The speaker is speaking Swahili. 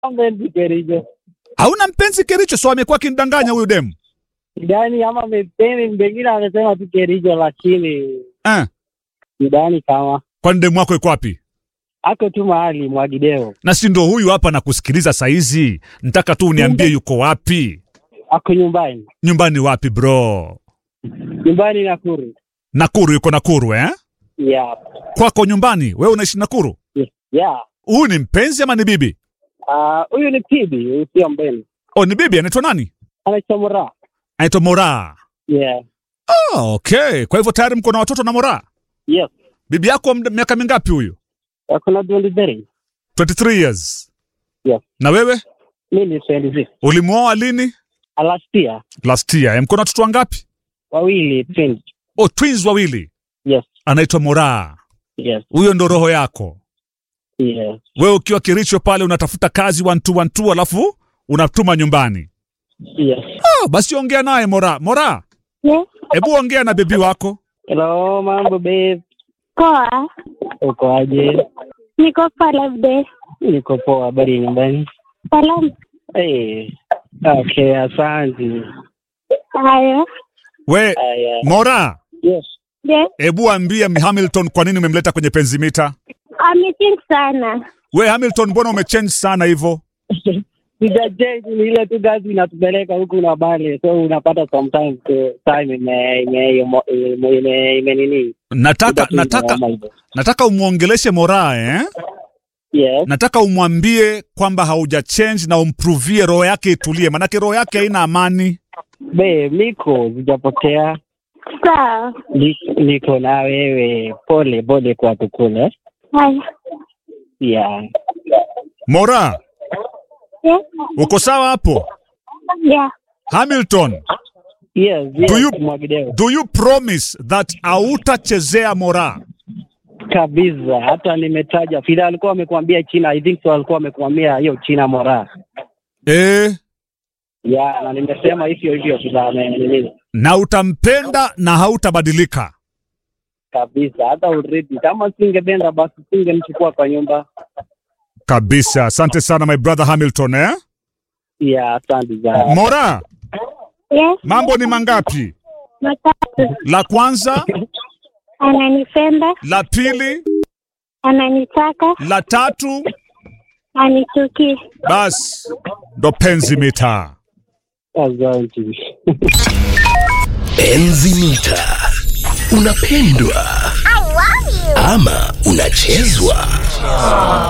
mpenzi Kericho. Hauna mpenzi Kericho? So amekuwa akinidanganya huyu demu Sidani ama mpenzi pengine amesema tu Kericho, lakini eh? sidani kama Kwani demu wako iko wapi? ako tu mahali Mwagideo, Na si ndo huyu hapa nakusikiliza saizi, nataka tu uniambie yuko wapi. ako nyumbani, Nyumbani wapi bro? nyumbani Nakuru. Nakuru, yuko Nakuru eh? Yeah. Kwako nyumbani, wewe unaishi Nakuru? Yeah. Huyu ni mpenzi ama ni bibi? Ah, huyu ni Tibi, huyu sio mbeni. Oh, ni bibi. Anaitwa nani? Anaitwa Mura. Anaitwa Mora. Yeah. Oh, okay. Kwa hivyo tayari mko na watoto na Mora. Yes. Bibi yako mda- miaka mingapi huyu? Ako na 23. 23 years. Yes. Na wewe Mimi ni 26. ulimwoa lini? Last year, Last year. Eh, Mko na watoto wangapi? wawili twins. Oh, twins wawili. Yes. Anaitwa Mora. Yes. Huyo ndo roho yako. Yes. Wewe ukiwa Kericho pale unatafuta kazi one two one two, alafu unatuma nyumbani. Yes. Oh, basi ongea naye Mora. Mora, Yes. hebu ongea na bebi wako. Hello, mambo babe. Poa. Uko aje? Niko poa labda. Niko poa, habari ya nyumbani? Salamu. Eh. Okay, asante. Haya. We Haya. Mora, Yes. Yes. hebu ambia Hamilton kwa nini umemleta kwenye penzimita. Amethink sana. We Hamilton, mbona umechange sana hivyo? Sijachange, ni ile tu gazi inatupeleka huku na bale, so unapata sometimes eh, time ime ime ime- ime- ime- ime nini Nataka Iko tu nataka kama hivyo. nataka umwongeleshe Mora eh? Yes. Nataka umwambie kwamba hauja change na umprovie roho yake itulie, manake roho yake haina amani. Be, niko sijapotea, Sawa. Ni- niko na wewe. Pole pole kwa tukule. Haya. Yeah. Mora, Yes. uko sawa hapo? Yeah. Hamilton, Yes, yes. Do you- Mwagideo. do you promise that hautachezea Mora? Kabisa. Hata nimetaja vile alikuwa amekwambia China, I think so alikuwa amekwambia hiyo China mora. Eh, Yeah, na nimesema hivyo hivyo vile amenini. na utampenda na hautabadilika. Kabisa. Hata already kama singependa basi singemchukua kwa nyumba. Kabisa. Asante sana my brother Hamilton eh? Yeah, asante sana. Mora, Yes. mambo ni mangapi? Matatu. La kwanza, Ananipenda. la pili, Ananitaka. la tatu, Anichuki. bas ndo penzi mita. Asante. Enzi mita. Unapendwa ama unachezwa?